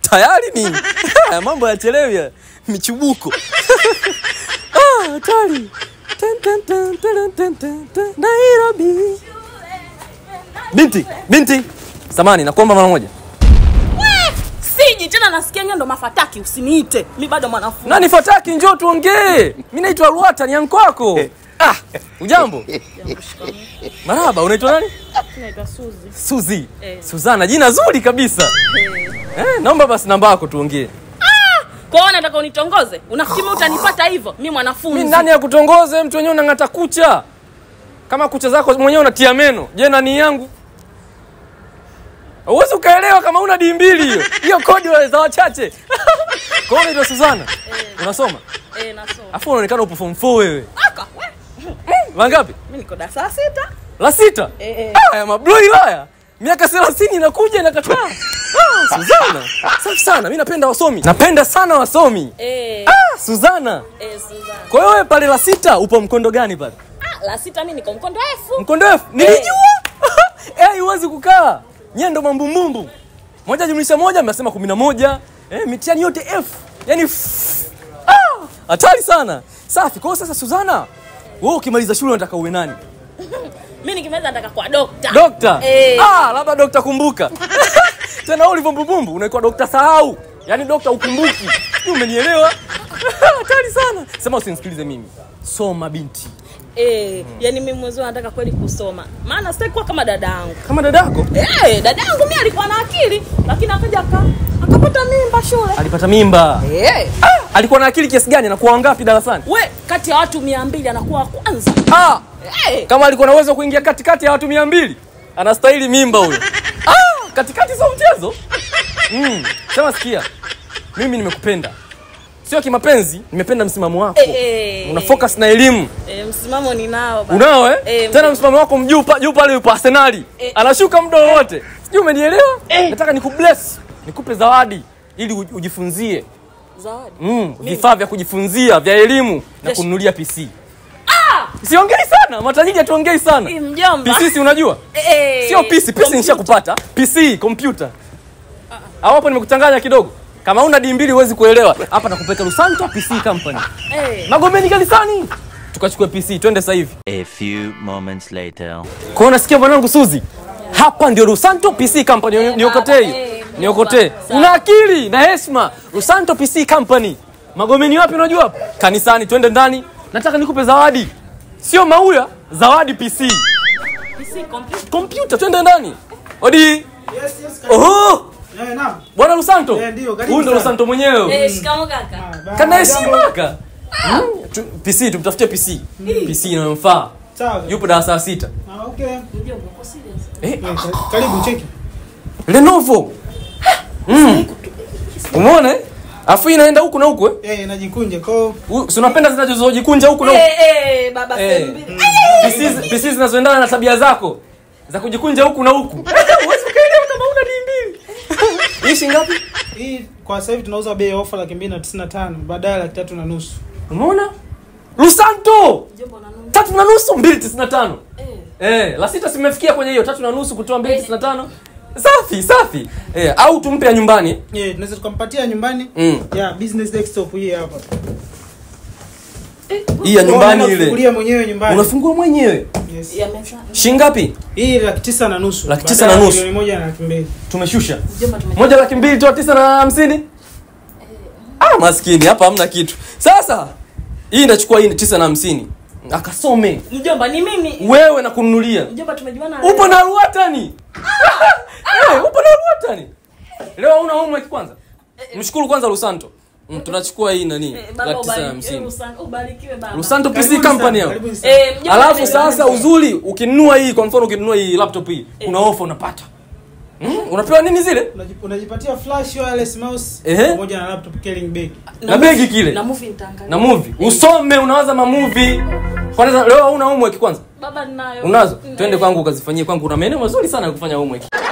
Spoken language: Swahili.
tayari nini Haya, mambo yachelewi haya. michubuko Ah, hatari Tan, tan, tan, tan, tan, tan, tan. nairobi binti binti samani nakuomba mara moja siji tena nasikia ngendo mafataki usiniite mi bado mwanafunzi nani fataki njoo tuongee mi naitwa ruata ni anko wako ah, ujambo maraba unaitwa nani naitwa suzi suzi Eh. suzana jina zuri kabisa eh, naomba basi namba yako tuongee kwao nataka unitongoze unafikiri utanipata hivyo mi mwanafunzi mi nani ya kutongoze mtu wenyewe unang'ata kucha kama kucha zako mwenyewe unatia meno je nani yangu uwezi ukaelewa kama una dii mbili hiyo hiyo kodi wa- za wachache kwao unaitwa suzana unasoma Eh, nasoma afu unaonekana upo form 4 wewe Aka, we, wangapi mi niko darasa la sita la sita Eh, eh. haya mabloi laya miaka thelathini inakuja inakataa ah, suzana safi sana mi napenda wasomi napenda sana wasomi Eh, ah, suzana eh, Suzana. kwa hiyo wewe pale la sita upo mkondo gani pale Ah, la sita mi niko mkondo efu mkondo F nilijua eh huwezi kukaa nyie ndo mambumbumbu moja jumlisha moja mnasema kumi na moja eh, mitihani yote F yani f- ah, hatari sana safi kwa hiyo sasa Suzana wewe ukimaliza shule unataka uwe nani mi nikimaliza nataka kwa dokta dokta Eh. ah, labda dokta kumbuka tena wewe ulivyo mbubumbu unaikuwa dokta sahau yaani dokta ukumbuki Sijui umenielewa hatari sana sema usinisikilize mimi soma binti Eh, yani mi mwezi nataka kweli kusoma maana sitaki kuwa kama dada yangu kama dadako Eh, dada yangu mi alikuwa na akili lakini akaja aka akapata mimba shule alipata mimba Eh, ah, alikuwa na akili kiasi gani anakuwa wangapi darasani we kati ya watu mia mbili anakuwa wa kwanza ah, Eh, kama alikuwa na uwezo wa kuingia katikati ya watu mia mbili anastahili mimba huyo ah, katikati sio mchezo mm. sema sikia mimi nimekupenda sio kimapenzi nimependa msimamo wako Eh, eh. una focus na elimu eh, msimamo ninao bana. unao eh? Eh, tena msimamo wako mjuu pa- juu pale yupo arsenali Eh. anashuka muda wowote sijui umenielewa nataka nikubless nikupe zawadi ili uj- ujifunzie zawadi mm, vifaa vya kujifunzia vya elimu na Yes. kununulia pc siongei sana matajiri hatuongei sana Eh, mjomba pc si unajua Eh, sio pc pc kompyuta. nishakupata pc kompyuta au hapo nimekuchanganya kidogo kama una di mbili huwezi kuelewa hapa nakupeka lusanto pc company Eh, magomeni kanisani tukachukue pc twende sasa hivi A few moments later. kwa hiyo nasikia mwanangu suzi hapa ndio rusanto pc company Ni- niokotee hiyo eh, niokotee sawa. una akili na heshima rusanto pc company magomeni wapi unajua hapo kanisani twende ndani nataka nikupe zawadi sio mauya zawadi pc PC kompyuta. kompyuta twende ndani odi Yes, yes, karibu. oho Eh, naam. bwana rusanto Eh, ndio, karibu huyu ndo sana. rusanto mwenyewe Eh, shikamo kaka Ba- kana jambo. heshima ka Hmm? Tu- pc tumtafutie pc pc inayomfaa Sawa. yupo darasa la sita Ah, okay. Mjomba, uko serious? eh, Eh, ka- Karibu cheki. lenovo mm. umeona eh? afu inaenda huku na huku eh? Eh, najikunja kwao. U- si unapenda zinazojikunja huku na huku Eh, eh, baba Eh. sehemu mbili. PC PC zinazoendana na tabia zako za kujikunja huku na huku Huwezi ukaelewa kama una dii mbili hii shilingi ngapi Hii kwa sasa hivi tunauza bei ya ofa laki mbili na tisini na tano baadaye laki tatu na nusu. umeona lusanto Mjomba, unanunua? tatu na nusu mbili tisini na tano Eh, eh, la sita simefikia kwenye hiyo tatu na nusu kutoa mbili tisini na tano safi safi eh, au tumpe ya nyumbani Eh, tunaweza tukampatia nyumbani. mm. Ya business desktop hii hapa. hii ya nyumbani Kwa ile Unafungulia mwenyewe nyumbani. unafungua mwenyewe Yes. ya meza. shilingi ngapi Hii laki tisa na nusu. Laki tisa Baadaye na nusu. Milioni moja na laki mbili. tumeshusha Mjomba, tume- moja laki mbili toa tisa na hamsini ah, maskini hapa hamna kitu sasa hii inachukua hii ni tisa na hamsini akasome Mjomba, ni mimi wewe na kununulia mjomba tumejuana upo na ruatani Eh, upo na ruatani leo una homework kwanza mshukuru kwanza lusanto mm, tunachukua hii nani Eh, baba laki tisa na ubarikiwe, hamsini Lusanto, ubarikiwe baba. lusanto pc Karibuni company sana, hao karibuni sana. Eh, mjomba, alafu tumejuana. sasa uzuri ukinunua hii kwa mfano ukinunua hii laptop hii kuna ofa unapata mm? unapewa nini zile Unaji- Unajipatia flash wireless mouse Ehe. pamoja na laptop carrying bag. na begi kile na movie nitaangalia. na movie usome unawaza mamuvi kwanza leo hauna homework kwanza Baba ninayo. unazo Mm, twende eh. kwangu ukazifanyie kwangu una maeneo mazuri sana ya kufanya homework